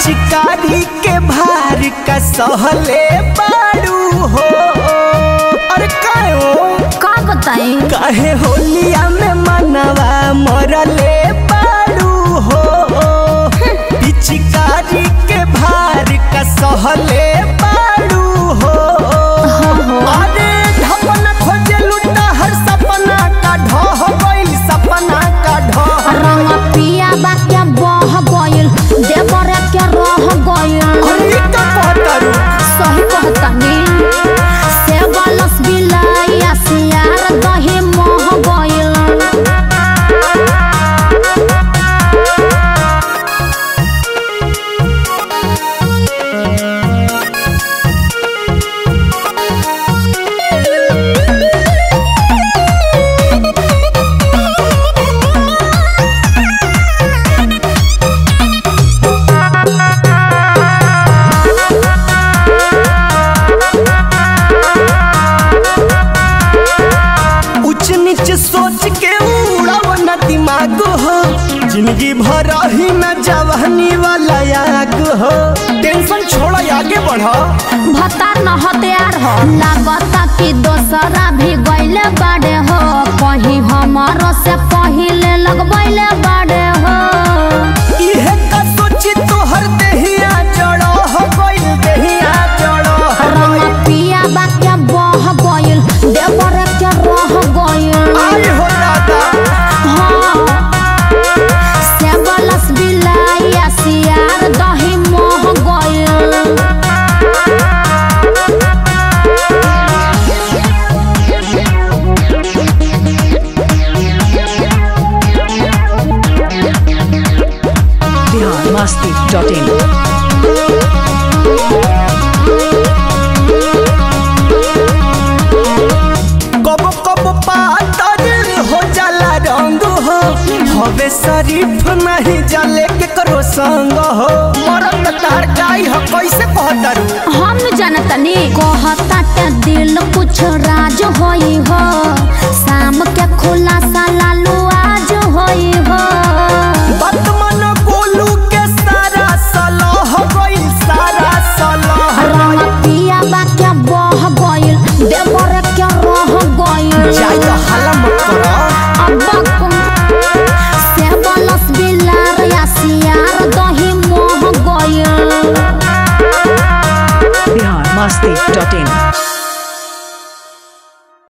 पिचकारी के भार का सहले बाड़ू हो अरे कायो का बताई काहे होलिया में मनवा मरले बाड़ू हो पिचकारी के भार का सहले बाड़ू हो अरे ढपना खोजे लुटा हर सपना का ढह गइल सपना का ढह रंग पिया बा क्या बह गइल देवरे क्या रह गइल अरे ई का कहतारू सही कहतानी से बलस बिलाइया सियार दही मोह गइल उच नीच सोच के उड़ाव न दिमाग हो जिंदगी भर ही न जवानी वाला याग हो टेंशन छोड़ आगे बढ़ भतार न हथियार हो लागता कि दोसरा भी गइले बाड़े हो कहीं हमारो से पहिले लगबैले बाड़े हो इहे का सोची तोहर देहिया जड़ो हो गइल देहिया जड़ो हो रंग गइल। पिया बा क्या बह गइल देवरे क्या रह गइल आई हो दादा हाँ से बलस बिलाइया सियार दही मोह गइल biharmasti.in कब कब पातर हो जाला रंग हो हवे शरीफ नहीं जाले के करो संग हो मरत तार गाई हो कैसे कहतारू हम जनतनी कहता के दिल कुछ राज होई हो शाम के खुलासा लालू आज होई हो वर्तमान गोलू के सारा सलाह गइल सारा सलाह रंग पिया बा क्या बह गइल देवर क्या रह गइल जाई तो हल्ला मत करो अब्बा कुम से बलस बिलार या सियार दही मोह गइल biharmasti.in